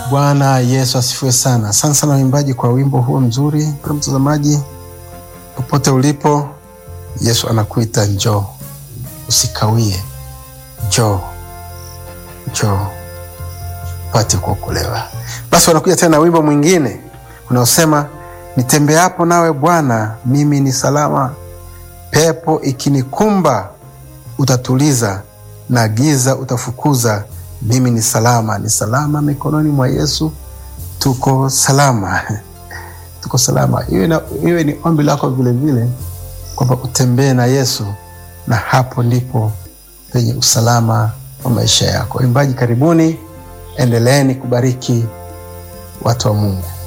Bwana Yesu asifiwe sana. Asante sana waimbaji kwa wimbo huo mzuri. Mpendwa mtazamaji, popote ulipo, Yesu anakuita njoo, usikawie, njoo, njoo pate kuokolewa. Basi wanakuja tena na wimbo mwingine unaosema nitembeapo nawe Bwana, mimi ni salama, pepo ikinikumba utatuliza, na giza utafukuza mimi ni salama, ni salama mikononi mwa Yesu. Tuko salama, tuko salama. Iwe, na, iwe ni ombi lako vilevile kwamba utembee na Yesu, na hapo ndipo penye usalama wa maisha yako. Waimbaji, karibuni, endeleeni kubariki watu wa Mungu.